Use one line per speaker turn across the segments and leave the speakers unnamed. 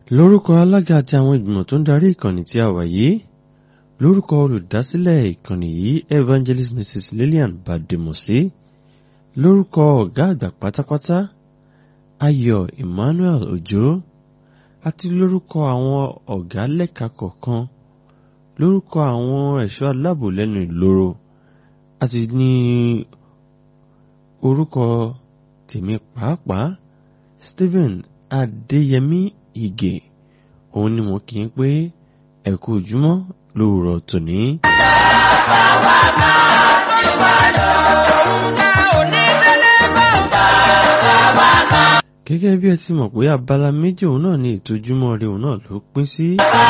lórúkọ alága àti àwọn ìgbìmọ̀ tó ń darí ìkànnì tí a wà yìí lórúkọ olùdásílẹ̀ ìkànnì yìí evangelist mrs lillian bademosi lórúkọ ọ̀gá àgbà pátápátá ayọ̀ emmanuel ojo àti lórúkọ àwọn ọ̀gá lẹ́ka kọ̀ọ̀kan lórúkọ àwọn ẹ̀ṣọ́ aláàbò lẹ́nu ìloro àti ní orúkọ tèmi pàápàá stephen adéyẹmí ìgè òun ni mo kì í pé ẹ kú ojúmọ́ lówùrọ̀ tòní. gẹ́gẹ́ bí ẹ ti mọ̀ pé abala méjì òun náà ni ètò ojúmọ́ rẹ òun náà ló pín sí.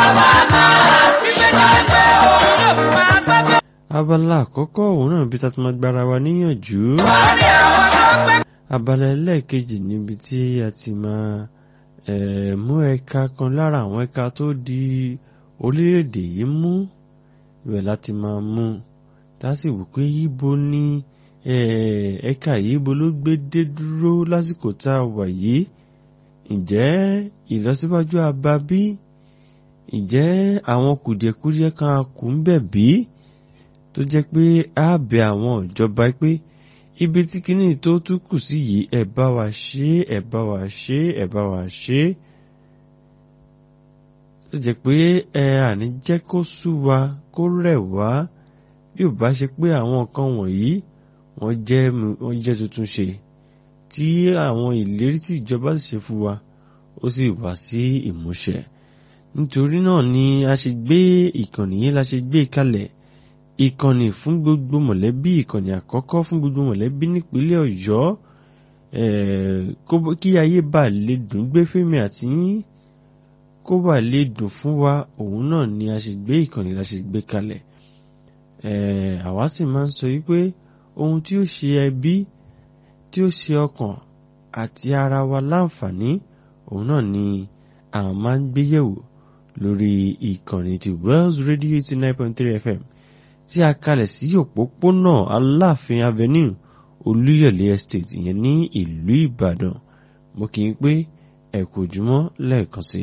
abala àkọ́kọ́ òun náà bí tatuma gbára wa níyànjú. abala ẹlẹ́ẹ̀kejì níbi tí a ti máa mú ẹ̀ka kan lára àwọn ẹ̀ka tó di orílẹ̀-èdè yìí mú ibẹ̀ láti máa mú tásì wò pé ibo ni ẹ̀ka yìí ibo ló gbé dé dúró lásìkò tá a wà yìí ǹjẹ́ ìlọsíwájú abá bí ǹjẹ́ àwọn kùdìẹ̀kudiẹ kan kù ń bẹ̀ bí tó jẹ́ pé á bẹ àwọn ìjọba pé ibi tí kinní tó tún kù sí yìí ẹ bá wa ṣe ẹ bá wa ṣe ẹ bá wa ṣe tó jẹ́ pé ẹ àní jẹ́ kó sú wa kó rẹ̀ wá bí ò bá ṣe pé àwọn nǹkan wọ̀nyí wọ́n jẹ́ wọ́n jẹ́ tuntun ṣe tí àwọn ìlérí tí ìjọba sì ṣe fún wa ó sì wá sí ìmúṣẹ nítorí náà ni a ṣe gbé ìkànnì yìí la ṣe gbé kalẹ̀ ìkànnì fún gbogbo mọ̀lẹ́bí ìkànnì àkọ́kọ́ fún gbogbo mọ̀lẹ́bí nípínlẹ̀ ọ̀yọ́ kí ayé bá lè dùn gbé fẹ́mi àti yín kó bá lè dùn fún wa òun náà ni a ṣe gbé ìkànnì la ṣe gbé kalẹ̀ àwa sì máa ń sọ wípé ohun tí ó ṣe ẹbí tí ó ṣe ọkàn àti ara wa láǹfààní òun náà ni àwọn máa ń gbé yẹ̀wò lórí ìkànnì ti Wells Radio eighty nine point three FM tí a kalẹ̀ sí òpópónà Aláàfin Avenue Olúyọ̀lé Estate ìyẹn ní ìlú Ìbàdàn mo kì í pé ẹ kú ojúmọ́ lẹ́ẹ̀kan sí